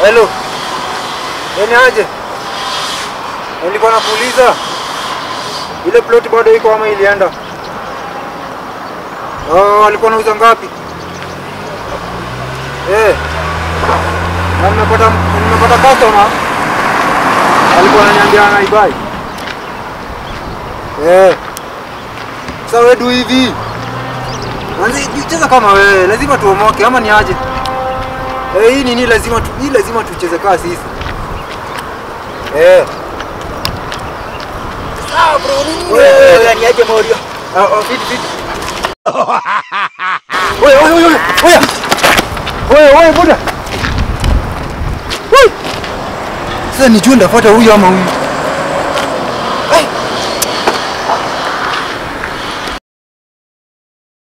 Hello. Ni aje? Nilikuwa nakuuliza ile plot bado iko ama ilienda? Oh, alikuwa anauza ngapi? Eh. Na nimepata nimepata customer. Alikuwa ananiambia anaibai. Eh. Sasa wewe du hivi. Manzi, cheza kama wewe, lazima tuomoke ama ni aje? Eh, hii nini lazima tu, hii lazima tucheze kaa sisi. Eh. Sawa bro, nini wewe? Wewe ni aje Morio? Ah, ah, fit fit. Oya, oya, oya, oya. Oya, oya, buda. Woi. Sasa nijue ndafuata huyu ama huyu.